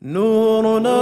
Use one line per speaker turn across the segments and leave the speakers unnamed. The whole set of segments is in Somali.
نورنا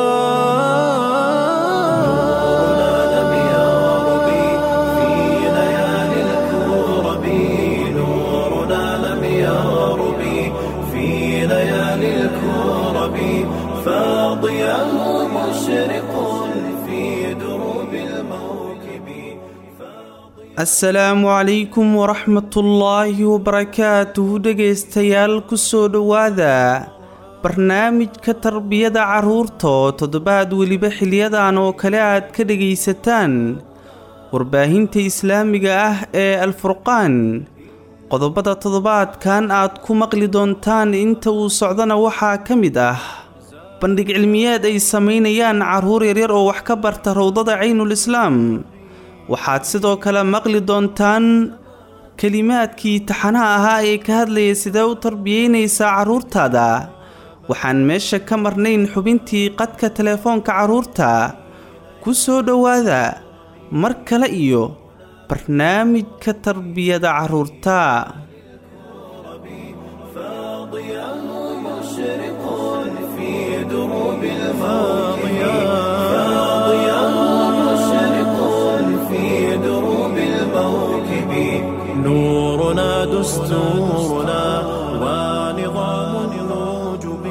لم يغرب في ليالي الكرب نورنا لم يغرب في ليالي الكرب فاضياه مشرق في دروب الموكب
asalaamu calaykum waraxmatullaahi wabarakaatuhu dhegaystayaal kusoo dhowaada barnaamijka tarbiyada carruurta oo toddobaad weliba xiliyadan oo kale aad ka dhegaysataan warbaahinta islaamiga ah ee alfurqaan qodobada toddobaadkan aad ku maqli doontaan inta uu socdona waxaa ka mid ah bandhig cilmiyeed ay samaynayaan carruur yaryar oo wax ka barta rowdada caynul islaam waxaad sidoo kale maqli doontaan kelimaadkii taxanaha ahaa ee ka hadlaya sidee u tarbiyeynaysaa carruurtaada waxaan meesha ka marnayn xubintii qadka telefoonka carruurta ku soo dhowaada mar kale iyo barnaamijka tarbiyada carruurta
فاضياه مشرق في دروب الموكب فاضياه مشرق في دروب الموكب نورنا دستورنا ونظام الوجب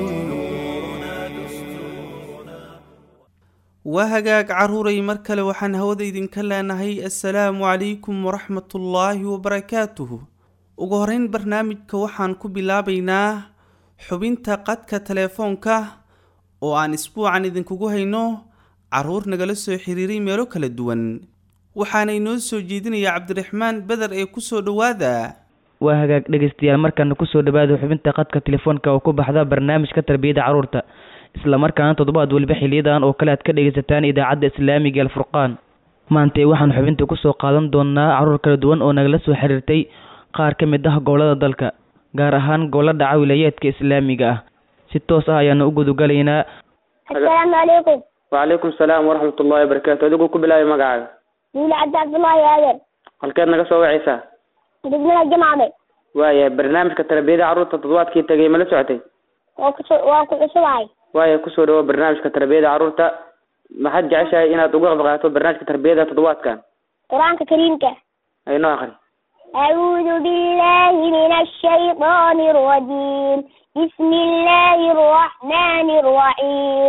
waa hagaag carruuray mar kale waxaan hawada idinka leenahay assalaamu calaykum waraxmatullaahi wabarakaatuhu ugu horeyn barnaamijka waxaan ku bilaabaynaa xubinta qadka telefoonka oo aan isbuucan idinkugu hayno carruur nagala soo xiriiray meelo kala duwan waxaana inoo soo jeedinaya cabdiraxmaan beder ee kusoo dhowaada
waa hagaag dhegaystayaal markaana kusoo dhawaada xubinta qadka telefoonka oo ku baxda barnaamijka tarbiyada carruurta isla markaana toddobaad weliba xiliyadan oo kale aad ka dhegaysataan idaacadda islaamiga alfurqaan maantee waxaan xubinta kusoo qaadan doonaa carruur kala duwan oo nagala soo xiriirtay qaar ka mid ah gobolada dalka gaar ahaan gobollo dhaca wilayaadka islaamiga ah si toos ah ayaanu u gudugalaynaa
asalaamu calaykum
wacalaykum salaam waraxmat ullahi wabarakaatu adigu ku bilaabay magacaaga
wiil cabdi cabdullaahi aadan
halkeed naga soo wacaysaa
degmada jamacbe
waaya barnaamijka tarbiyada carruurta toddobaadkii tegay ma la socotay
waa kusu waa ku cusubahay
waaya kusoo dhawo barnaamijka tarbiyada carruurta maxaad jeceshahay inaad uga qayb qaato barnaamijka tarbiyada toddobaadkan
qur-aanka kariimka
aynoo aqri
أعوذ بالله من الشيطان الرجيم بسم الله الرحمن الرحيم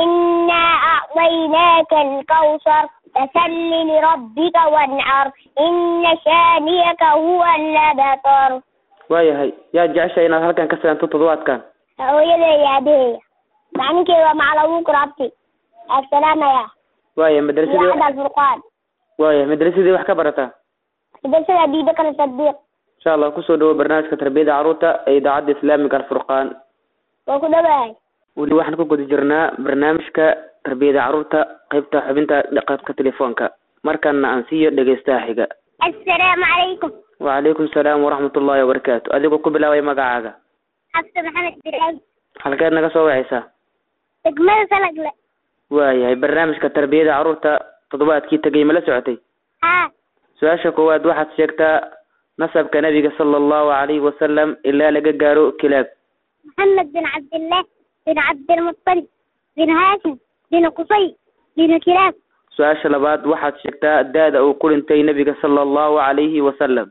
إنا أعطيناك الكوثر فصل لربك وانحر إن شانئك هو الأبتر
waayahay yaad jeceshahay inaad halkan ka salaanto toddobaadkan
hooyaday iyo aabaheyga macninkeyga waa maclamuun kurabti asalaamaya
waaya madrasadii
idaacadda alfurqaan
waaya madrasadii wax ka barataa
madrasada abibakar sadiiq
insha allah kusoo dhawo barnaamijka tarbiyada carruurta ee idaacadda islaamiga alfurqaan
waa ku dhawahay
weli waxaan ku guda jirnaa barnaamijka tarbiyada carruurta qaybta xubinta qadka telefoonka markana aan siiyo dhegeystaha xiga
assalaamu calaykum
wacalaykum salaam waraxmat ullahi wabarakaatu adigoo ku bilaabay magacaaga
xabse maxamed biraahim
halkeed naga soo wacaysaa
degmada salagle
waayahay barnaamijka tarbiyada carruurta toddobaadkii tegay ma la socotay
haa
su-aasha koowaad waxaad sheegtaa nasabka nabiga sala allahu calayhi wasalam ilaa laga gaaro kilaab
محمد بن عبد الله بن عبد المطلب بن هاشم بن قصي بن كلاب
su-aasha labaad waxaad sheegtaa da-da uu ku dhintay nabiga sala allahu calayhi wasalam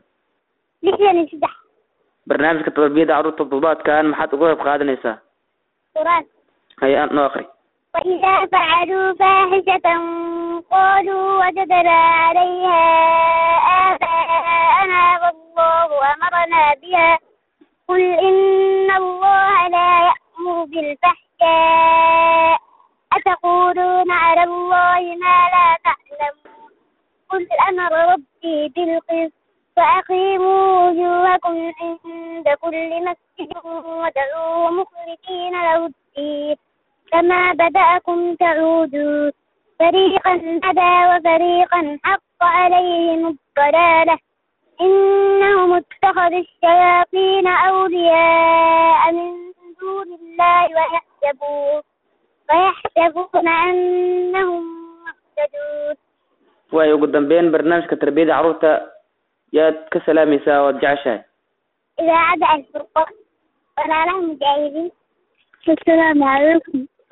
لحيان سدح
barnaamijka tarbiyada carruurta toddobaadkan maxaad uga qayb qaadanaysaa
تراث
hay noo akri
وإذا فعلوا فاحشة قالوا وجدنا عليها آباءنا والله أمرنا بها قل إن الله لا يأمر بالفحشاء أتقولون على الله ما لا تعلمون قل أمر ربي بالقسط فأقيموا وجوهكم عند كل مسجد ودعوه مخلصين له الدين كما بدأكم تعودون فريقا هدى وفريقا حق عليهم الضلالة إنهم اتخذوا الشياطين أولياء من دون الله ويحسبون ويحسبون أنهم مهتدون
waay ugu dambeyn barnaamijka tarbiyada carruurta yaad ka salaamaysaa oad jeceshahay
إذاعة الفرقان ولا لهم مجاهدين السلام عليكم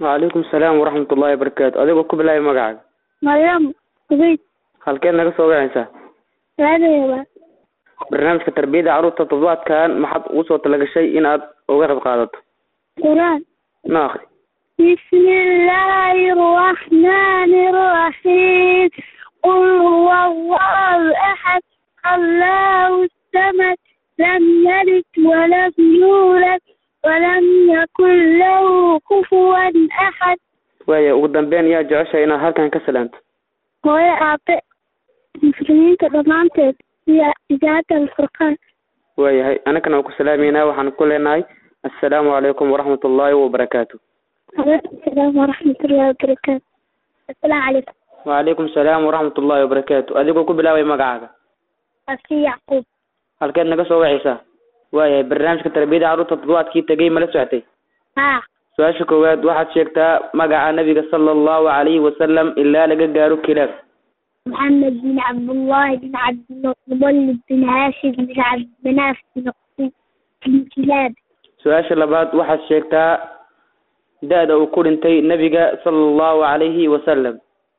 wacalaykum salaam waraxmat ullahi wabarakaatu adigoo ku bilaabay magacaaga
maryam ubayd
halkeed naga soo wacaysaa
raadayaba
barnaamijka tarbiyada carruurta toddobaadkan maxaad ugu soo talagashay in aad uga qayb qaadato
quraan
na akri
بسم الله الرحمن الرحيم قل هو الله أحد الله الصمد لم يلد ولم يولد ولم يكن له كفوا أحد
waaya ugu dambeyn yaa jeceshahay inaad halkan ka salaanto
hooyo aabe muslimiinta dhammaanteed iyo idaacadda alfurqaan
waayahay anagana waan ku salaameynaa waxaan ku leenahay assalaamu calaykum waraxmat ullaahi wabarakaatu
عليكم السلام ورحمة الله وبركاته السلام عليكم
wacalaykum salaam waraxmat ullaahi wabarakaatu adigoo ku bilaabay magacaaga
أخي يعقوب
halkeed naga soo wacaysaa waayahay barnaamijka tarbiyada carruurta toddobaadkii tegay mala socotay
ها
su-aasha koowaad waxaad sheegtaa magaca nabiga sala allahu calayhi wasalam ilaa laga gaaro kilaab
محمد بن عبد الله بن عبد المطلب بن هاشم بن عبد مناف بن قصي بن كلاب
su-aasha labaad waxaad sheegtaa da-da uu ku dhintay nabiga sala allahu calayhi wasalam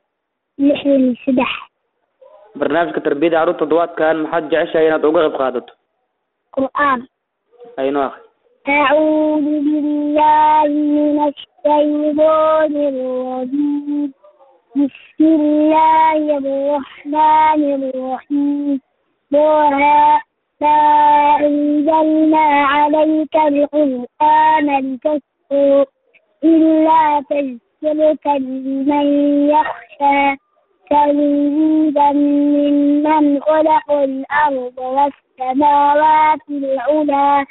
لحن سدح
barnaamijka tarbiyada carruurta toddobaadkan maxaad jeceshahay inaad uga qayb qaadato
قرآن
aynoo akri
أعوذ بالله من الشيطان الرجيم بسم الله الرحمن الرحيم طه ما أنزلنا عليك القرآن لتشكر إلا تذكرة لمن يخشى تنزيلا ممن خلق الأرض والسماوات العلى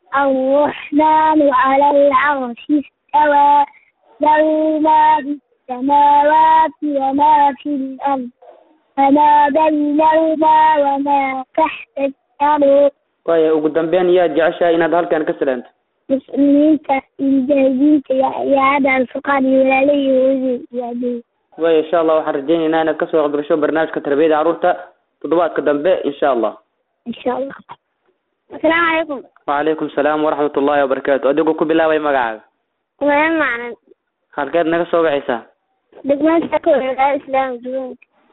الرحمن على العرش استوى له ما في السماوات وما في الأرض فما بينهما وما تحت الأرض
waaya ugu dambeyn yaa jeceshahay inaad halkan ka salaanto
مسلمينta المجاهدينta iyo hada alfuqaan iyo walaalihii hooyadii iyo aabihii
waaya insha allah waxaan rajaynaynaa inaad kasoo qayb gasho barnaamijka tarbiyada carruurta toddobaadka dambe insha allah
إن شاء الله السلام عليكم
wacalaykum salaam waraxmat ullaahi wabarakaatu adigoo ku bilaabay magacaaga
وين معنا
halkeed naga soo wacaysaa
دقمان سكو الإسلام جون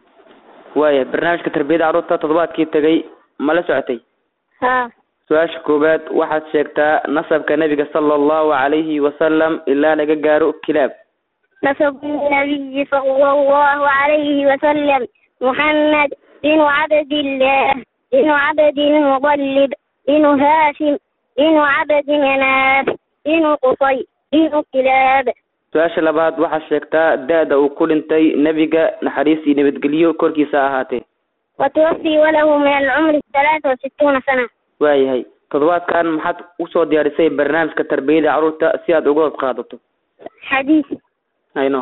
waaya barnaamijka tarbiyada carruurta toddobaadkii tegay ma la socotay
ها
su-aasha koowaad waxaad sheegtaa nasabka nebiga sala allahu calayhi wasalam ilaa laga gaaro kilaab
نسب النبي صلى الله عليه وسلم محمد بن عبد الله بن عبد المطلب بن هاشم بن عبد مناف بن قصي بن كلاب
su-aasha labaad waxaad sheegtaa da-da uu ku dhintay nebiga naxariis iyo nabadgelyo korkiisa ahaatee
وتوفي وله من العمر ثلاثة وستون سنة
waayahay toddobaadkan maxaad usoo diyaarisay barnaamijka tarbiyada carruurta si aad uga qayb qaadato
حديث
aynoo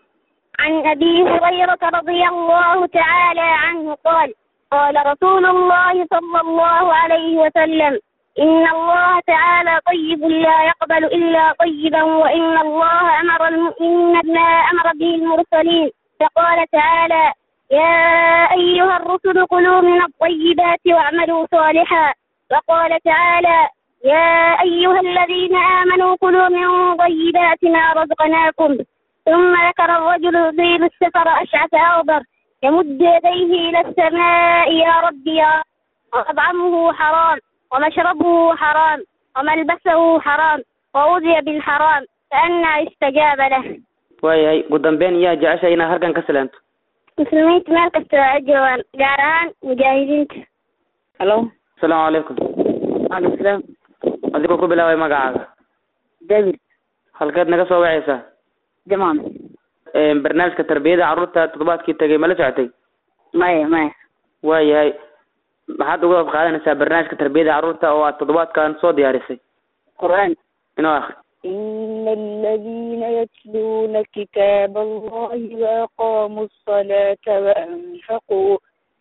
عن أبي هريرة رضي الله تعالى عنه قال قال رسول الله صلى الله عليه وسلم إن الله تعالى طيب لا يقبل إلا طيبا وإن الله أمر المؤمنين بما أمر به المرسلين فقال تعالى يا أيها الرسل كلوا من الطيبات واعملوا صالحا وقال تعالى يا أيها الذين آمنوا كلوا من طيبات ما رزقناكم ثم ذكر الرجل يطيل السفر أشعث أغبر يمد يديه إلى السماء يا رب يا ومطعمه حرام ومشربه حرام وملبسه حرام وأوذي بالحرام فأنى يستجاب له
waayahay ugu dambeyn yaa jeceshahay inaad halkan ka salaanto
muslimiinta meel kasta waa joogaan gaar ahaan mujaahidiinta
halo
asalaamu calaykum
waalaikum salaam
adigoo ku bilaabay magacaaga
david
halkeed naga soo wacaysaa
jamaan
barnaamijka tarbiyada carruurta toddobaadkii tegay ma la socotay
maya maya
waayahay maxaad uga qayb qaadanaysaa barnaamijka tarbiyada carruurta oo aad toddobaadkan soo diyaarisay
qur'aan
inoo akri
إن الذين يتلون كتاب الله وأقاموا الصلاة وأنفقوا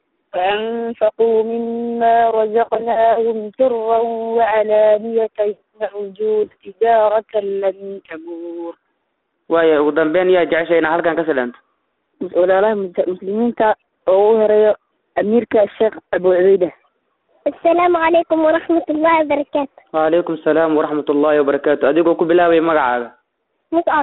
وأنفقوا مما رزقناهم سرا وعلانية يرجون تجارة لن تبور
waaya ugu dambeyn yaa jeceshahay inaad halkan ka salaanto
walaalaha mus- muslimiinta oo u horeeyo amiirka sheekh abu cubeyda
السلام عليكم ورحمة الله وبركاته
wacalaykum salaam waraxmat ullaahi wabarakaatu adigoo ku bilaabay magacaaga
مصعب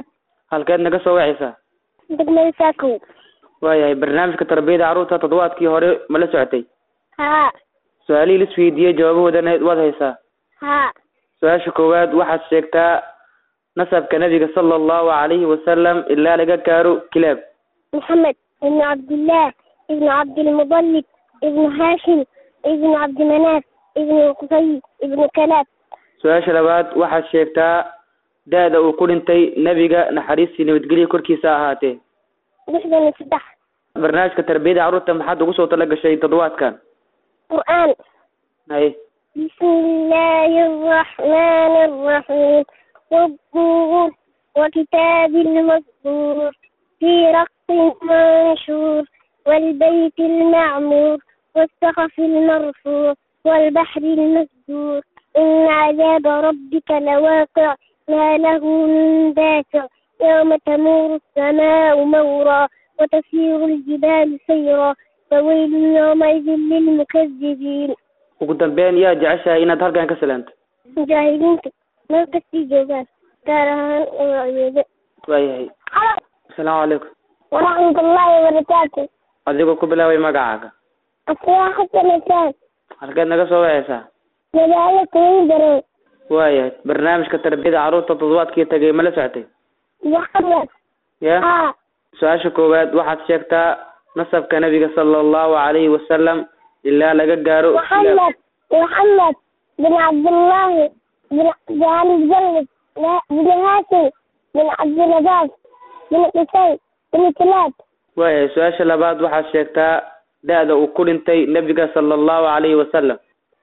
halkeed naga soo wacaysaa
degmada saakow
waayahay barnaamijka tarbiyada carruurta toddobaadkii hore ma la socotay
haa
su-aalihii la isweydiiyey jawaabahoodana waad haysaa
haa
su-aasha koowaad waxaad sheegtaa nasabka nabiga sala allahu calayhi wasalam ilaa laga gaaro kilaab
محمد ابن عبد الله ابن عبد المطلب ابن هاشم ابن عبد مناف ابن قصي ابن كلاب
su-aasha labaad waxaad sheegtaa da-da uu ku dhintay nebiga naxariistii nabadgelya korkiisa ahaatee
لحظة نفتح
barnaamijka tarbiyada carruurta maxaad ugu soo tala gashay toddobaadkan
قرآن
haye
بسم الله الرحمن الرحيم والطور وكتاب المسطور في رق منشور والبيت المعمور والسقف المرفوع والبحر المسجور إن عذاب ربك لواقع ما له من دافع يوم تمور السماء مورا وتسير الجبال سيرا فويل يومئذ للمكذبين
ugu dambeyn yaa jeceshahay inaad halkan ka salaanto
mujaahidiinta meel kastii joogaan gaar ahaan magacyooda
waayahay asalaamu calaykum
waraxmatullaahi wabarakaatu
adigoo ku bilaabay magacaaga
asiyaa xasanasaan
halkeed naga soo wacaysaa
magaalo kuwin darow
waayahay barnaamijka tarbiyada carruurta toddobaadkii tagay ma la socotay
maxamed
ya
haa
su-aasha koowaad waxaad sheegtaa nasabka nabiga sala allahu calayhi wasalam ilaa laga gaaro
محمد محمد بن عبد الله بن بن المجلد بن هاشم بن عبد الرزاق بن قصي بن كلاب
waayahay su-aasha labaad waxaad sheegtaa da-da uu ku dhintay nebiga sala allahu calayhi wasalam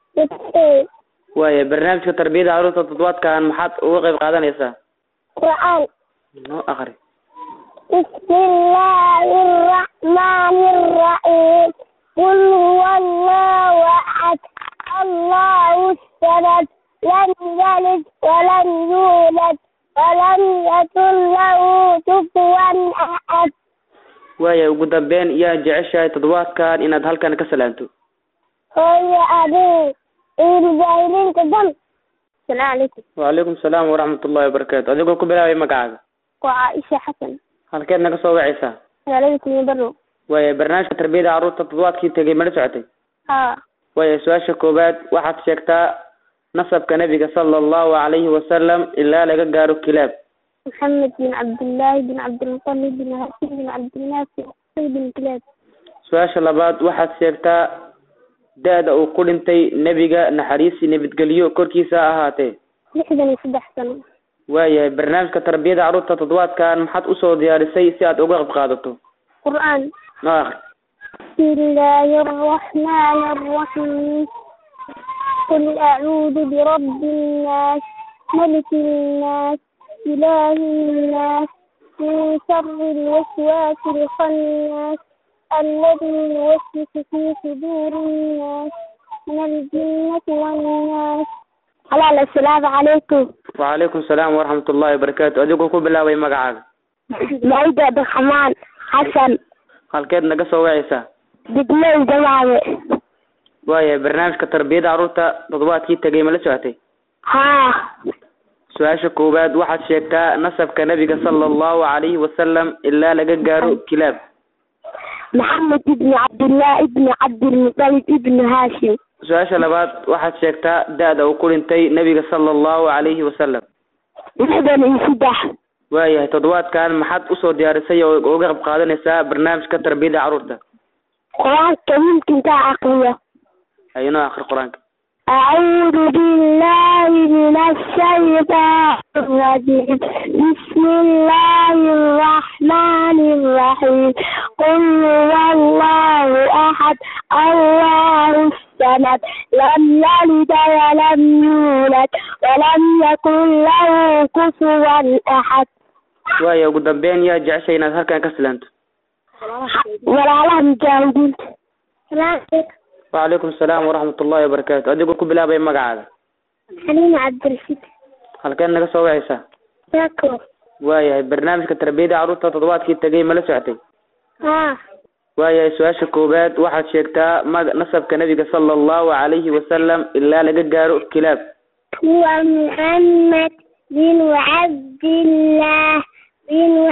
waayahay barnaamijka tarbiyada carruurta toddobaadkan maxaad uga qayb qaadanaysaa
قرآن
noo akri
بسم الله الرحمن الرحيم قل هو الله أحد الله الصمد لم يلد ولم يولد ولم يكن له كفوا أحد
waayahay ugu dambeyn yaa jeceshahay toddobaadkan inaad halkan ka salaanto
هو أبي المجاهدين كدم السلام عليكم
wacalaykum salaam waraxmat ullahi wabarakaatu adigoo ku bilaabay magacaaga
وعائشة حسن
halkeed naga soo wacaysaa
عليكم يبرو
waayahay barnaamijka tarbiyada carruurta toddobaadkii tegay ma la socotay
ها
waayahay su-aasha koowaad waxaad sheegtaa nasabka nabiga sala allahu calayhi wasalam ilaa laga gaaro kilaab
محمد بن عبد الله بن عبد المطلب بن هاشم بن عبد الناس بن قصي بن كلاب
su-aasha labaad waxaad sheegtaa da-da uu ku dhintay nebiga naxariisi nabadgelyo korkiisa ha ahaatee
لحدا يصدح سنة
waayahay barnaamijka tarbiyada carruurta toddobaadkan maxaad usoo diyaarisay si aad uga qayb qaadato
قرآن
noo akri
بسم الله الرحمن الرحيم قل أعوذ برب الناس ملك الناس إله الناس من شر الوسواس الخناس الذي يوسوس في صدور الناس من الجنة والناس هلا السلام عليكم
wacalaykum salaam waraxmat ullahi wabarakaatu adigoo ku bilaabay magacaaga
معيد عبد الرحمن حسن
halkeed naga soo wacaysaa
دقمين جماعة
waayahay barnaamijka tarbiyada carruurta toddobaadkii tegay ma la socotay
ها
su-aasha koowaad waxaad sheegtaa nasabka nabiga sala allahu calayhi wasalam ilaa laga gaaro kilaab
محمد بن عبد الله بن عبد المطلب بن هاشم
su-aasha labaad waxaad sheegtaa da-da uu ku dhintay nebiga sala allahu calayhi wasalam
لحدا يصدح
waayahay toddobaadkan maxaad usoo diyaarisay oo uga qayb qaadanaysaa barnaamijka tarbiyada carruurta
قرآن ممكن تعقله
haynoo akri qur-aanka
أعوذ بالله من الشيطان الرجيم بسم الله الرحمن الرحيم قل هو الله أحد الله الصمد لم يلد ولم يولد ولم يكن له كفوا أحد
waaya ugu dambeyn yaa jeceshay inaad halkan ka silaanto
ولا لهم مجاهدين السلام عليكم
wacalaykum salaam waraxmat ullahi wabarakaatu adigoo ku bilaabay magacaaga
حليمة عبد الرشيد
halkeed naga soo wacaysaa
شاكر
waayahay barnaamijka tarbiyada carruurta toddobaadkii tegay ma la socotay
ها
waayahay su-aasha koowaad waxaad sheegtaa mag nasabka nabiga sala allahu calayhi wasalam ilaa laga gaaro kilaab
هو محمد بن عبد الله بن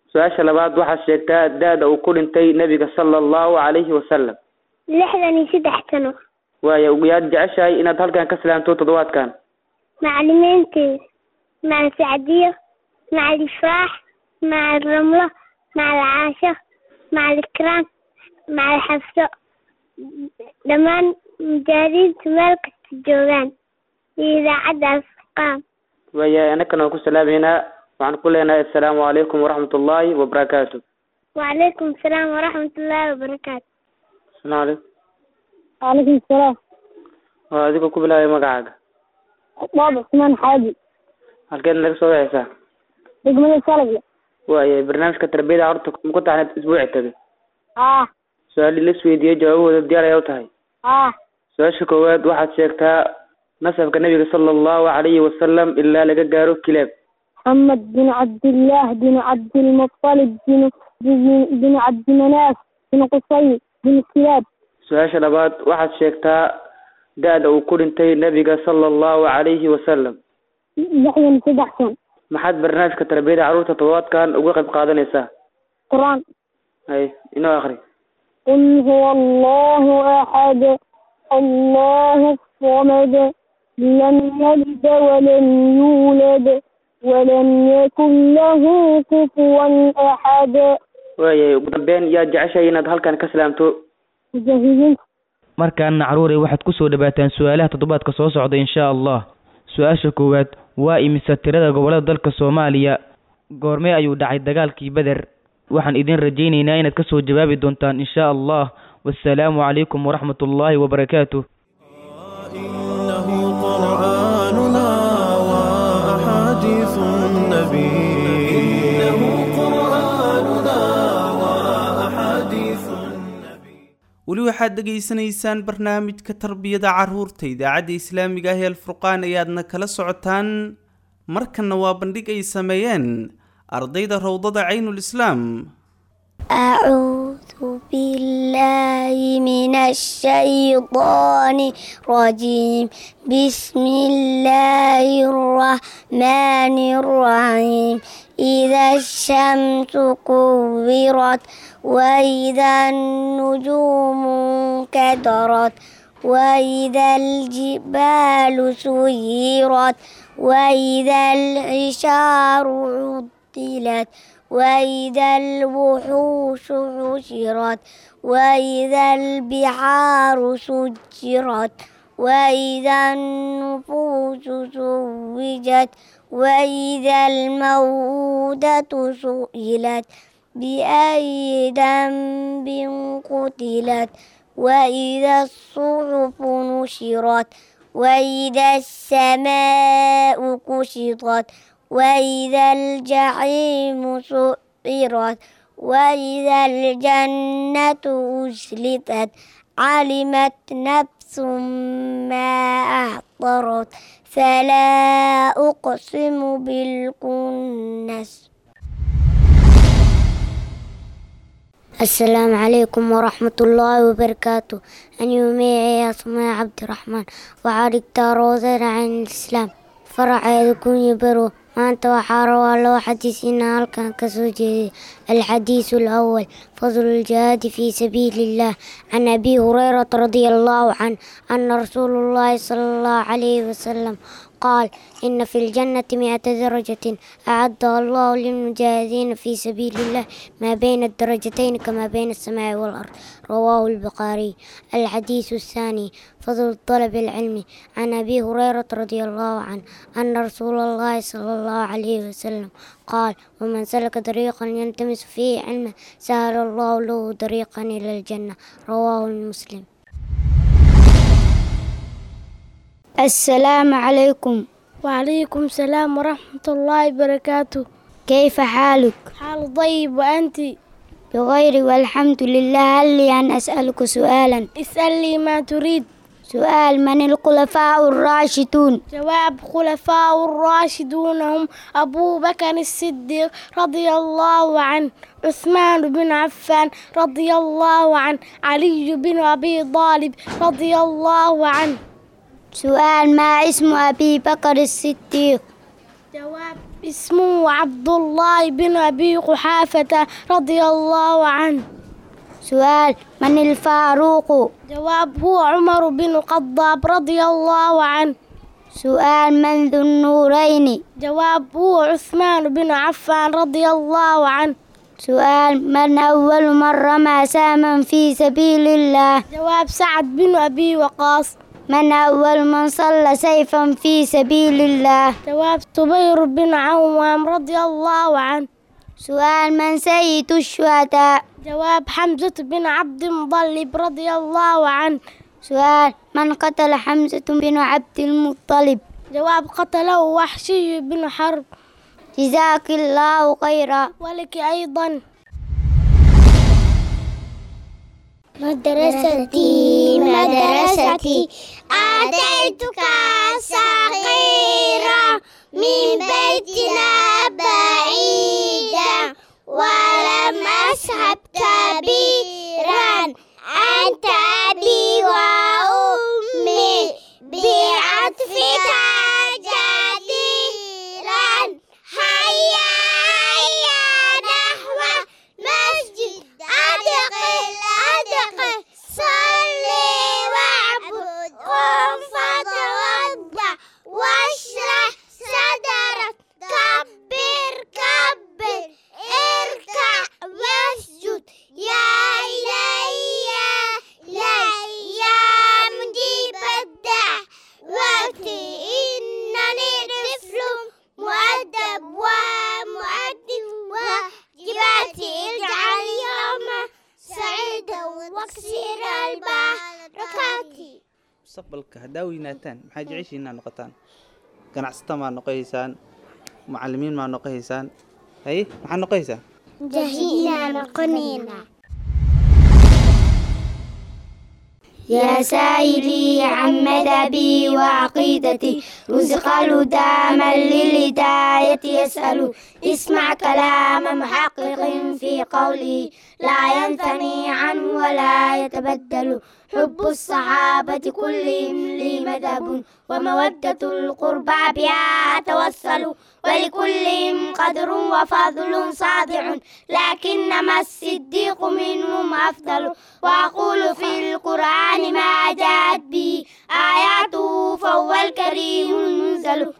su-aasha labaad waxaad sheegtaa da-da uu ku dhintay nebiga sala allahu calayhi wasalam
lixdan iyo saddex sano
waaya yaad jeceshahay inaad halkan ka salaamto toddobaadkan
macalimiinteeda macal sacdiyo macal ifraax macal ramlo macal caasho macal ikraam macal xafso dhammaan mujaahadiintu meel kasta joogaan iyo idaacaddaas qaam
waaya annagana waan ku salaameynaa waxaan ku leenahay assalaamu calaykum waraxmat ullaahi wabarakaatu
wacalaykum asalaam waraxmat ullaahi wabarakaatu
asalaamu calaykum
waalaikum salaam
waa adigoo ku bilaabay magacaaga
baab cusmaan xaaji
halkeed naga soo wexeysaa
degmada salagle
waaya barnaamijka tarbiyada carruurta ma ku taxneed isbuuci tagay
ah
su-aalii la isweydiiyey jawaabahooda diyaar ayaa u tahay
ah
su-aasha koowaad waxaad sheegtaa nasabka nebiga sala allahu calayhi wasalam ilaa laga gaaro kilaab
محمد بن عبد الله بن عبد المطلب بن بن, بن عبد مناف بن قصي بن كلاب
su-aasha labaad waxaad sheegtaa da-da uu ku dhintay nebiga sala allahu calayhi wasalam
لحيا سدحسن
maxaad barnaamijka tarbiyada carruurta toddobaadkan uga qayb qaadanaysaa
قرآن
hay inoo akri
قل هو الله أحد الله الصمد لم يلد ولم يولد ولم يكن له كفوا أحد
waayay ugu dambeyn yaad jeceshahay inaad halkan ka salaamto
مجاهدين
markaana caruuray waxaad ku soo dhawaataan su-aalaha toddobaadka soo socda insha allah su-aasha koowaad waa imisa tirada gobollada dalka soomaaliya goormee ayuu dhacay dagaalkii beder waxaan idin rajaynaynaa inaad ka soo jawaabi doontaan insha allah wassalaamu calaykum waraxmat ullaahi wabarakaatuh
إنه قرآننا وأحاديث النبي إنه قرآننا وأحاديث النبي
weli waxaad dhegaysanaysaan barnaamijka tarbiyada carruurta idaacadda islaamiga ah ee alfurqaan ayaadna kala socotaan markanna waa bandhig ay sameeyeen ardayda rowdada caynul islaam
أعوذ بالله من الشيطان الرجيم بسم الله الرحمن الرحيم إذا الشمس كورت وإذا النجوم انكدرت وإذا الجبال سيرت وإذا العشار عطلت وإذا الوحوش حشرت وإذا البحار سجرت وإذا النفوس زوجت وإذا الموءودة سئلت بأي ذنب قتلت وإذا الصحف نشرت وإذا السماء كشطت وإذا الجحيم سعرت وإذا الجنة أزلفت علمت نفس ما أحضرت فلا أقسم بالكنس السلام عليكم ورحمة الله وبركاته أنا يومي اسمي عبد الرحمن وعارك تاروزر عن الإسلام فرع يكون يبرو maanta waxaa rabaa loo xadiisiinaa halkan kasoo jeeday alxadiisu alawal fadlu ljihaadi fii sabiili illah can abi hurayrata radia allahu can ana rasuulu llahi sala allahu calayhi wasalam qaal ina fi ljannati mi'ata darajatin acaddaha allahu lilmujaahidiina fii sabiili illah maa bayna adarajatayn kamaa bayna alsamaa'i waalard rawaahu albukhaariy alxadiisu الثاني فضل طلب العلم عن أبي هريرة رضي الله عنه أن رسول الله صلى الله عليه وسلم قال ومن سلك طريقا يلتمس فيه علما سهل الله له طريقا إلى الجنة رواه المسلم السلام عليكم
وعليكم السلام ورحمة الله وبركاته
كيف حالك؟
حال طيب وأنت
بغير والحمد لله هل لي أن أسألك سؤالا
اسألني ما تريد
سؤال من الخلفاء الراشدون
جواب خلفاء الراشدون هم أبو بكر الصديق رضي الله عنه عثمان بن عفان رضي الله عنه علي بن أبي طالب رضي الله عنه
سؤال ما اسم أبي بكر الصديق
جواب اسمه عبد الله بن أبي قحافة رضي الله عنه
سؤال من الفاروق
جواب هو عمر بن الخطاب رضي الله عنه
سؤال من ذو النورين
جواب هو عثمان بن عفان رضي الله عنه
سؤال من أول من رمى ساما في سبيل الله
جواب سعد بن أبي وقاص
من أول من صلى سيفا في سبيل الله
جواب صبير بن عوام رضي الله عنه
سؤال من سيد الشهداء
جواب حمزة بن عبد المطلب رضي الله عنه
سؤال من قتل حمزة بن عبد المطلب
جواب قتله وحشي بن حرب
جزاك الله خيرا
ولك أيضا
مدرستي مدرستي أتيتك صغيرا من بيتنا بعيدا ولم أذهب كبيرا أنت أبي وأمي بعطفك جديرا هيا هيا نحو مسجد أدخل أدخل صلي واعبد قم فتوضأ واشرح صدرك كبر كبر اركع واسجد يا إلهي يا إلهي يا مجيب الدعوة إنني طفل مؤدب ومؤدب وجباتي اجعل يوم سعيدا واكسر البركات
mustaqbalka haddaa weynaataan maxaa jeceshiin inaad noqotaan ganacsata maa noqohaysaan macalimiin maa noqohaysaan haye maxaad noqohaysaan
جهينا نقنينا
يا سائلي عن مذهبي وعقيدتي رزق الهدى من للهداية يسأل اسمع كلام محقق في قوله لا ينثني عنه ولا يتبدل حب الصحابة كلهم لي مذهب ومودة القربى بها أتوسل ولكلهم قدر وفضل صادع لكنما الصديق منهم أفضل وأقول في القرآن ما جاءت به آياته فهو الكريم المنزل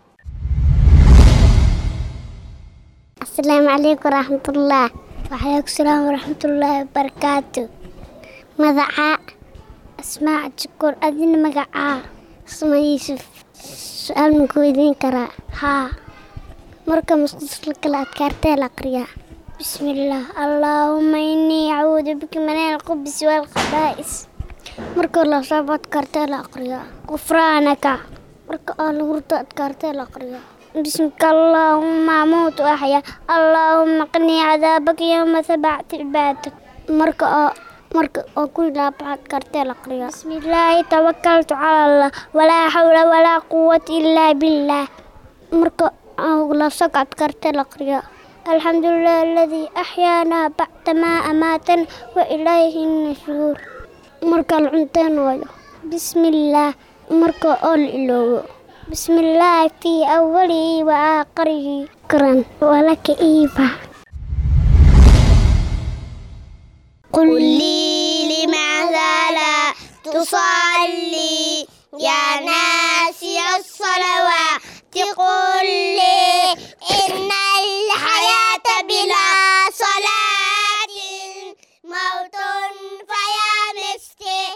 السلام عليكم ورحمة الله وعليكم السلام ورحمة الله وبركاته مدعاء أسماء شكر أدين مقعاء اسمه يوسف سؤال من كويدين كرا ها مركب مخصوص لك الأذكار الأقرياء بسم الله اللهم إني أعوذ بك من الخبث والخبائث مركب الله صابت كارتي الأقرياء غفرانك مركب الله ورد أذكارتي الأقرياء بسمك اللهم أموت وأحيا اللهم قني عذابك يوم سبعت عبادك مركب مركب أقول لا بعد كارتي الأقرياء بسم الله توكلت على الله ولا حول ولا قوة إلا بالله مركب أقول سقط كارتي الأقرياء الحمد لله الذي أحيانا بعدما أماتنا وإليه النشور مركب العنتين ويا بسم الله مركب أول إلوه بسم الله في أوله وآخره شكرا ولك إيفا قل لي لماذا لا تصلي يا ناسي الصلوات قل لي إن الحياة بلا صلاة موت فيا مسكين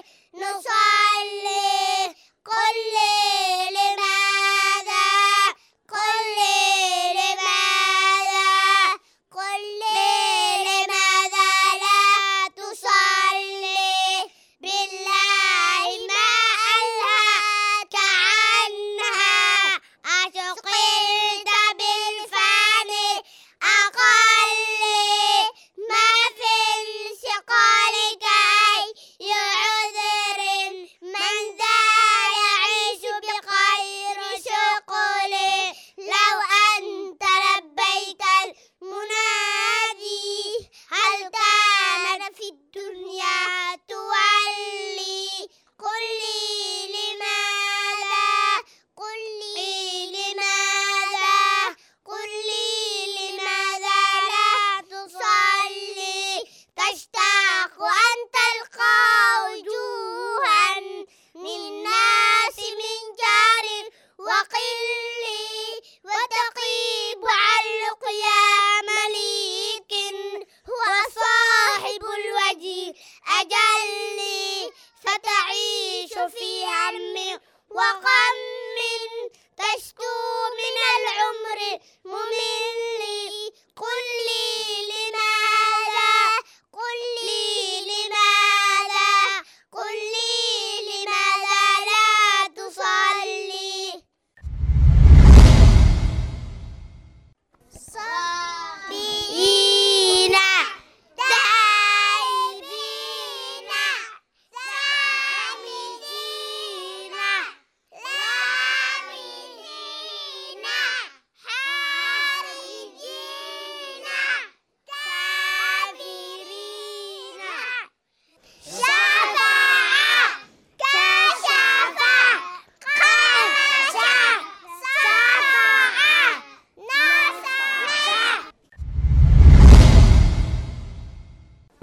نصلي قل لي لماذا قل لي لماذا قل لي لماذا لا تصلي بالله ما ألهاك عنها أشقلت بالفاني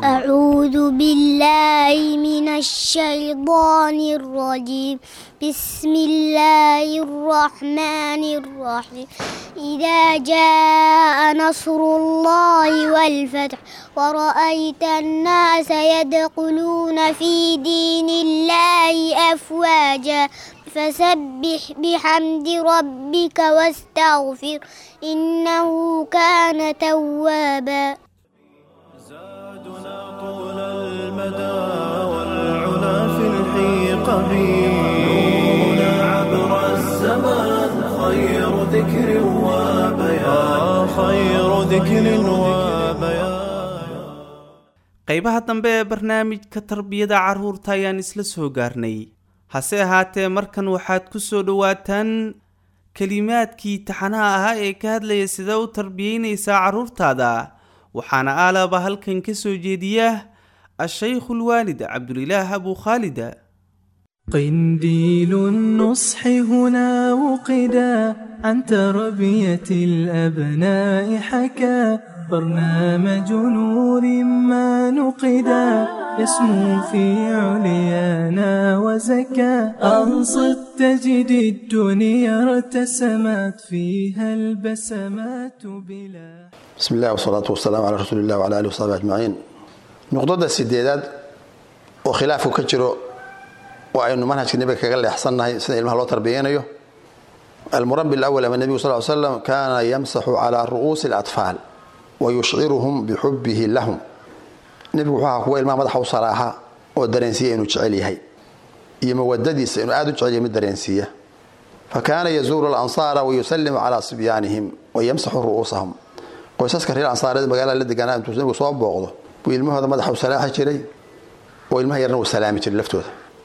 أعوذ بالله من الشيطان الرجيم بسم الله الرحمن الرحيم إذا جاء نصر الله والفتح ورأيت الناس يدخلون في دين الله أفواجا فسبح بحمد ربك واستغفر إنه كان توابا
زادنا طول المدى والعلا في الحيق نورنا عبر الزمان خير ذكر وبيان خير ذكر وبيان
qaybaha dambe ee barnaamijka tarbiyada carruurta ayaan isla soo gaarnay hase ahaatee markan waxaad ku soo dhowaataan kelimaadkii taxanaha ahaa ee ka hadlaya sida u tarbiyeynaysaa carruurtaada waxaana aalaba halkan ka soo jeediya a-shaykhu lwaalid cabdulilaah abu khaalida
قنديل النصح هنا وقدا عن تربية الأبناء حكى برنامج نور ما نقدا يسمو في عليانا وزكى أنصت تجد الدنيا ارتسمت فيها البسمات بلا
بسم الله والصلاة والسلام على رسول الله وعلى آله وصحبه أجمعين نقطة السديدات وخلافه كجرو وأنه منهج النبي كقال أحسنها سنة ilmaha loo tarbiyeynayo المربي الأول أما النبي صلى الله عليه وسلم كان يمسح على رؤوس الأطفال ويشعرهم بحبه لهم nebigu wuxuu ahaa kuwa ilmaha madaxa u saraaxa oo dareensiiya inuu jecel yahay iyo mawadadiisa inuu aad u jecel yahay mid dareensiiya fakaana yazuuru alansaara wayusalimu calaa sibyaanihim wayamsaxu ru'uusahum qoysaska reer ansaareed magaalada la deganaa intuu nebigu soo booqdo buu ilmahooda madaxa u salaaxi jiray oo ilmaha yarna uu salaami jiray laftooda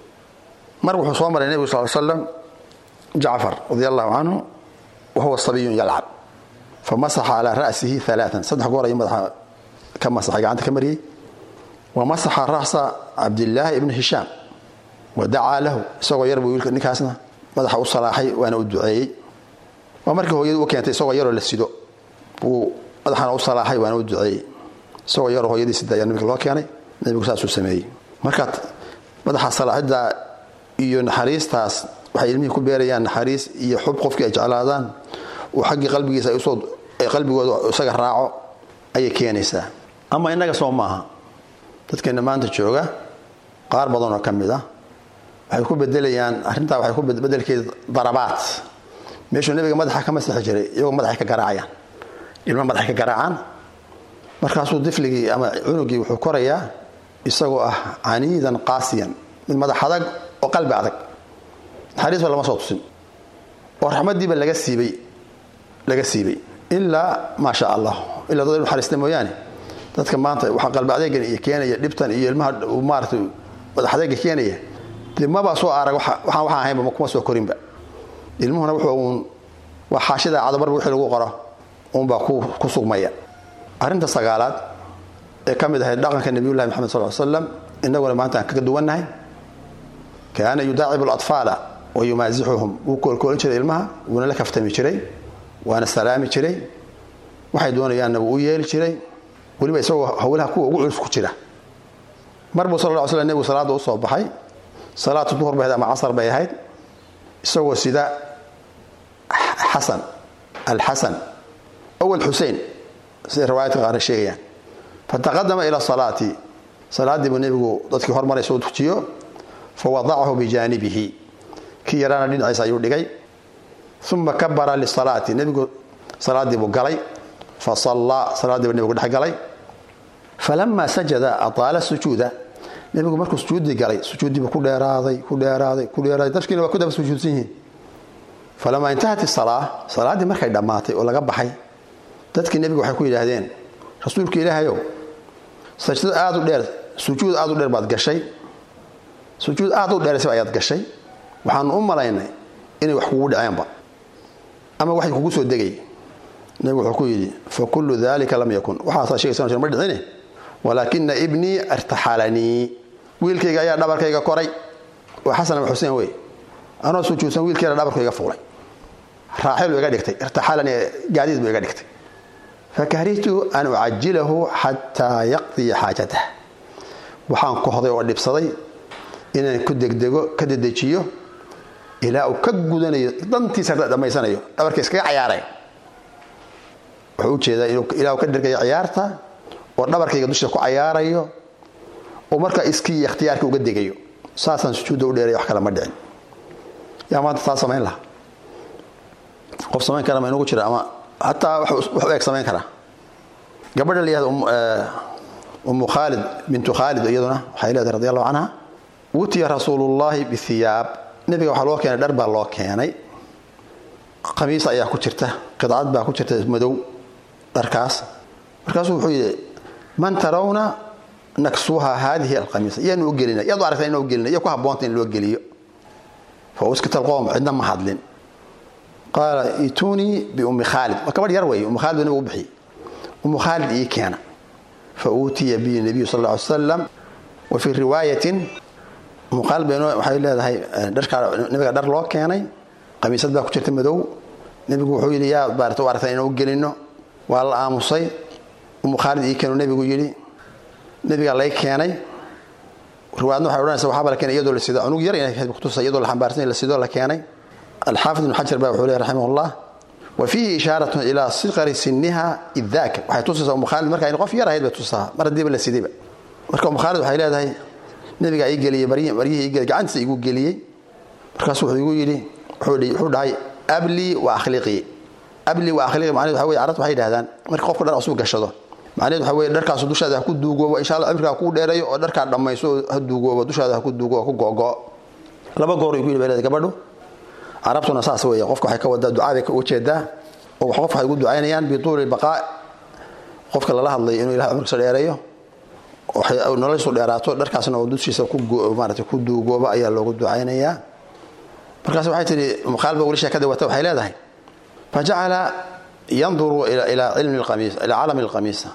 mar wuxuu soo maray nebigu sal slam jacfar radia allahu canhu wahuwa sabiyun yalcab famasaxa calaa ra'sihi alaaan saddex goor ayuu madaxa ka masaxay gacanta ka mariyey wamasaxa ra'sa cabdillaahi ibni hishaam wadacaa lahu isagoo yar buu wiilka ninkaasna madaxa u salaaxay waana u duceeyey waa markii hooyadu u keentay isagoo yaroo la sido buu madaxana u salaaxay waana u duceeyey isagoo yaroo hooyadii sida ayaa nabiga loo keenay nabigu saasuu sameeyey marka madaxa salaaxidda iyo naxariistaas waxay ilmihii ku beerayaan naxariis iyo xub qofkii ay jeclaadaan uu xaggii qalbigiisa ay usoo ay qalbigooda isaga raaco ayay keenaysaa ama innaga soo maaha dadkeena maanta jooga qaar badan oo ka mid ah waxay ku bedelayaan arrintaa waxay ku bedelkeeda darabaad meeshuu nebiga madaxa ka masixi jiray iyagoo madaxay ka garaacayaan ilma madaxay ka garaacaan markaasuu difligii ama cunugii wuxuu korayaa isagoo ah caniidan qaasiyan mid madax adag oo qalbi adag naxariisba lama soo tusin oo raxmadiiba laga siibay laga siibay ilaa maa sha allah ilaa dad naxariista mooyaane dadka maanta waxaa qalbi adeegan iyo keenaya dhibtan iyo ilmaha maarata madax adeega keenaya dee mabaa soo arag waxaan waxaan ahaynba kuma soo korinba ilmuhuna wuxuu uun waa xaashida cadabarba wixii lagu qoro uunbaa ku sugmaya arrinta sagaalaad ee ka mid ahayd dhaqanka nabiyullahi maxamed sal slam innaguna maanta aan kaga duwannahay kaana yudaacibu alatfaala wa yumaasixuhum wuu koolkoolin jiray ilmaha wuuna la kaftami jiray waana salaami jiray waxay doonayaanna wuu u yeeli jiray weliba isagoo hawlaha kuwa ugu culus ku jira mar buu sal lla ly slam nebigu salaadda u soo baxay salaatu duhur bay ahayd ama casar bay ahayd isagoo sida xasan alxasan ow alxusein siday riwaayadka qaarna sheegayaan fataqadama ila salaati salaaddii buu nebigu dadkii hormaray soo tujiyo fawadacahu bijaanibihi kii yaraana dhinaciisa ayuu dhigay uma kabara lisalaati nebigu salaaddii buu galay fasallaa salaaddii buu nebigu dhex galay falamaa sajada ataala sujuuda nebigu markuu sujuuddii galay sujuuddiibu ku dheeraaday ku dheeraaday ku dheeraaday dadkiina waa ku daba sujuudsan yihiin falamaa intahat isalaa salaaddii markay dhammaatay oo laga baxay dadkii nebigu waxay ku yidhaahdeen rasuulka ilaahayow sajdo aada u dheer sujuud aada u dheer baad gashay sujuud aada u dheeraysa ayaad gashay waxaanu u malaynay inay wax kugu dhaceenba ama waxay kugu soo degay nebigu wuxuu ku yidhi fa kullu dalika lam yakun waxaasaa sheegaysa ma dhicine walaakina ibnii irtaxalanii wiilkayga ayaa dhabarkayga koray waa xasan ama xuseen wey anoo sujuudsan wiilkayga dhabarku iga fuulay raaxil buu iga dhigtay irtaxalanii gaadiid buu iga dhigtay fakarihtu an ucajilahu xataa yaqdiya xaajatah waxaan kohday oo dhibsaday inaan ku degdego ka dedejiyo ilaa uu ka gudanayo dantiisa dhammaysanayo dhabarka iskaga cayaaray wuxuu u jeedaa ilaa uu ka dhergayo ciyaarta oo dhabarkayga dusha ku cayaarayo oo markaa iskii iyo ikhtiyaarka uga degayo saasaan sujuudda u dheeray wax kale ma dhicin yaa maanta taa samayn laha qof samayn kara ma inugu jira ama hataa wax u eg samayn karaa gabadha la yihahda umu khaalid bintu khaalid iyaduna waxay leedahay radi allahu canha wutiya rasuulullaahi bihiyaab nebiga waxaa loo keenay dhar baa loo keenay khamiis ayaa ku jirta qidcad baa ku jirta madow dharkaas markaasuu wuxuu yidhi man tarawna naksuha haadihi alkhamiisa yaanu u gelina yaad u aragtaa inuu gelina iyo ku habboonta in loo geliyo fa uskita alqowm cidna ma hadlin qaala itunii biummi khaalid waa gabadh yar weeye ummu khaalid buu nabigu u bixiyey ummu khaalid ii keena fa uutiya bihi nabiyu sal alla ly salam wa fii riwaayatin ummu khaalid bay waxay leedahay dharkaa nabiga dhar loo keenay khamiisad baa ku jirta madow nebigu wuxuu yidhi yaa baarata u aragtaa inaan u gelino waa la aamusay ummu khaalid ii keenu nebigu yidhi nebigaa lay keenay riwaayadna waxay odhanaysa waxaaba la keenay iyadoo la sido cunug yar inay kutusa iyadoo la xambaarsan la sidoo la keenay alxaafid ibnu xajar baa wuxuu leeyahy raximahullah wa fiihi ishaaratun ilaa siqari siniha idaaka waxay tusaysaa umu khaalid marka in qof yar ahayd bay tusaa mar haddiiba la sidayba marka umu khaalid waxay leedahay nebigaa ii geliyey maryihii ii geliyey gacantiisa igu geliyey markaasuu wuxuu igu yidhi wuxuu dhahay ablii wa akhliqii ablii wa akhliqii macnaheed waxa weye carabtu waxay yidhahdaan marka qofka dhar cusub gashado macnaheed waxa weye dharkaasu dushaada ha ku duugoobo insha allah cimrigaa kuu dheerayo oo dharkaa dhammayso oo ha duugoobo dushaada ha ku duugo oo ku go'go laba goor ay ku yidhi bay leedahay gabadhu carabtuna saas weeye qofka waxay ka wadaa ducaaday ka ujeedaa oo qof waxay ugu ducaynayaan bituuli baqaa qofka lala hadlayo inuu ilahay cumrigiisa dheereeyo noloshiisu dheeraato dharkaasna oo dushiisa maarata ku duugooba ayaa loogu ducaynayaa markaas waxay tihi mukhaalba weli sheekada wata waxay leedahay fajacala yanduru ilaa cilmi lqamiis ilaa calami lqamiisa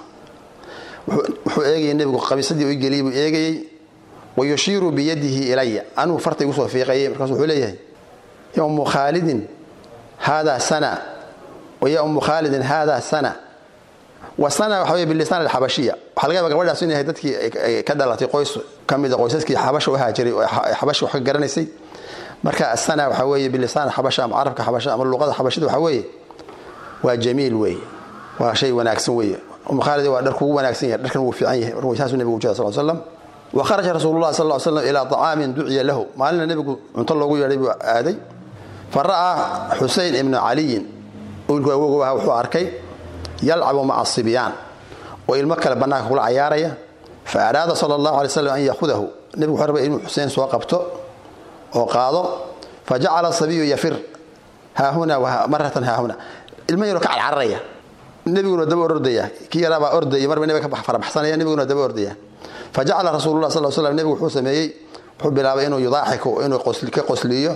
wuxuu eegayay nebigu qamiisadii u geliyay buu eegayey wa yushiiru biyadihi ilaya anuu farta igu soo fiiqayay markaasu wuxuu leeyahay ya ummu khaalidin haadaa sana wa ya ummu khaalidin haadaa sana wa sana waxa wey bilisaan alxabashiya waxaa laga yaba gabadhaas inay dadkii ka dhalatay qoys ka mida qoysaskii xabasha u haajiray oo xabasha wax ka garanaysay marka asana waxaa weeye bilisaan xabasha ama carabka xabasha ama luqada xabashida waxaa weeye waa jamiil weeye waa shay wanaagsan weeye umu khaalid waa dhar kugu wanaagsan yahay dharkan wuu fiican yahay markuu saasuu nebigu ujeeda sal slam wa kharaja rasuulullahi sal slam ilaa طacaamin duciya lahu maalina nebigu cunto loogu yeedhay buu aaday fa ra'aa xusein ibnu caliyin wiilku awogow aha wuxuu arkay yalcabu maca sibyaan oo ilmo kale bannaanka kula cayaaraya fa araada sala allahu alay slam an yaahudahu nebigu wuxuu rabay inuu xuseen soo qabto oo qaado fa jacala sabiyu yafir haahuna maratan haahuna ilmo yaroo ka carcararaya nebiguna daba ordaya kii yaraabaa ordaya marba nebiga ka farabaxsanaya nebiguna daba ordaya fa jacala rasuulullah sal slam nebigu wuxuu sameeyey wuxuu bilaabay inuu yudaaxiku inuu ka qosliyo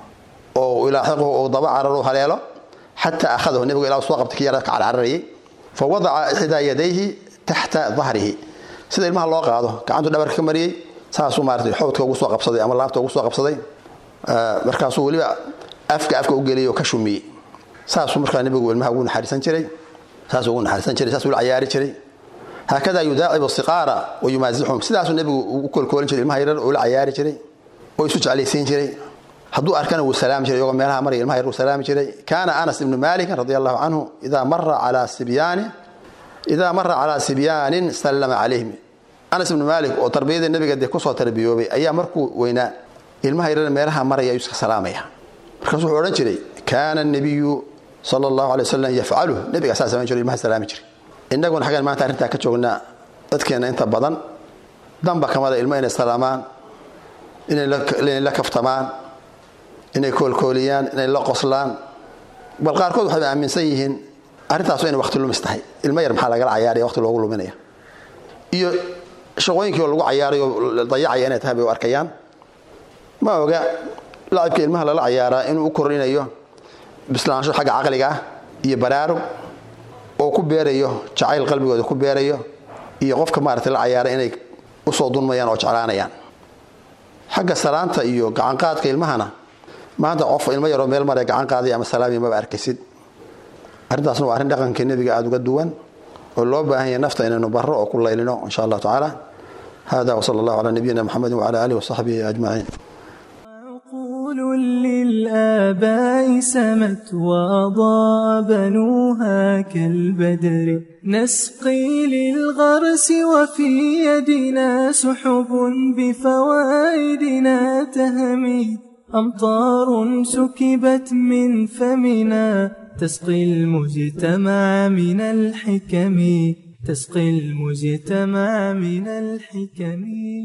oo ilaaxiquhu uu daba cararo haleelo xataa akhadahu nebigu ilaa soo qabtay kii yaraa ka carcararayay fa wadaca ixdaa yadayhi taxta dahrihi sida ilmaha loo qaado gacantuu dhabarka ka mariyey saasuu maaratay xowdka ugu soo qabsaday ama laabta ugu soo qabsaday markaasuu weliba afka afka u geliyay oo ka shumiyey saasuu markaa nebigu ilmaha ugu naxariisan jiray saasuu ugu naxariisan jiray saasuu la cayaari jiray haakada yudaacibu siqaara wa yumaasixum sidaasuu nebigu u kolkoolin jiray ilmaha yarar oo la cayaari jiray oo isu jeclaysiin jiray hadduu arkana wuu salaami jiray iyagoo meelaha maraya ilmaha yar wuu salaami jiray kaana anas ibnu malikin radi allahu canhu idaa mara calaa sibyaani idaa mara calaa sibyaanin sallama calayhim anas ibnu maalik oo tarbiyada nebiga dee kusoo tarbiyoobay ayaa markuu weynaa ilmaha yarar meelaha maraya ayuu iska salaamaya markaas wuxuu odhan jiray kaana nabiyu sala allahu alay wasalam yafcaluh nebiga saa samayn jiro ilmaha salaami jiray innaguna xaggan maanta arrintaa ka joognaa dadkeenna inta badan danba kamada ilmo inay salaamaan inay la kaftamaan inay koolkooliyaan inay la qoslaan bal qaarkood waxay aaminsan yihiin arrintaasu inay waqti lumis tahay ilmo yar maxaa lagala cayaaraya waqti loogu luminaya iyo shaqooyinkii oo lagu cayaaray oo dayacaya inay tahay bay u arkayaan ma oga lacibka ilmaha lala cayaaraa inuu u korinayo bislaansho xagga caqliga ah iyo baraarug oo ku beerayo jacayl qalbigooda ku beerayo iyo qofka maarata la cayaara inay usoo dunmayaan oo jeclaanayaan xagga salaanta iyo gacanqaadka ilmahana maanta qof ilmo yaroo meel mare gacan qaaday ama salaami maba arkaysid arrintaasna waa arrin dhaqankii nebiga aada uga duwan oo loo baahan yahay nafta inaynu barro oo ku laylino insha allahu tacaala hada wsala allahu calaa nabiyina muxamedi wcala aalihi wasaxbihi ajmaciin
عقول للآباء سمت وأضاء بنوها كالبدر نسقي للغرس وفي يدنا سحب بفوائدنا تهمي أمطار سكبت من فمنا تسقي المجتمع من الحكم تسقي المجتمع من الحكم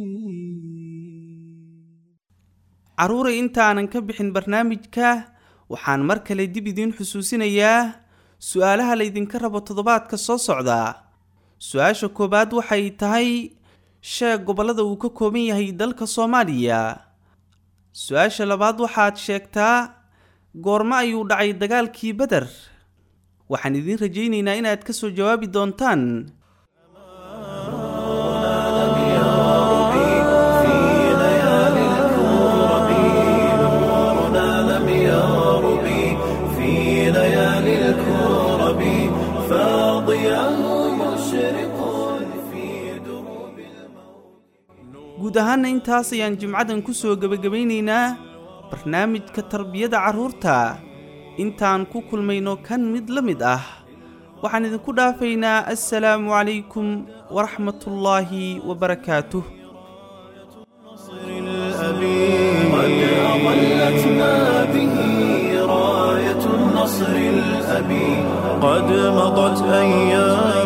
carruuray intaanan ka bixin barnaamijka waxaan mar kale dib idiin xusuusinayaa su-aalaha laydinka rabo toddobaadka soo socda su-aasha koowaad waxay tahay sheeg gobollada uu ka kooban yahay dalka soomaaliya su-aasha labaad waxaad sheegtaa goormo ayuu dhacay dagaalkii beder waxaan idiin rajaynaynaa inaad ka soo jawaabi doontaan guud ahaana intaas ayaan jimcadan ku soo gebagabaynaynaa barnaamijka tarbiyada carruurta intaan ku kulmayno kan mid la mid ah waxaan idinku dhaafaynaa assalaamu calaykum waraxmatullaahi wabarakaatuh
قد أظلتنا به راية النصر الأبي قد مضت أيام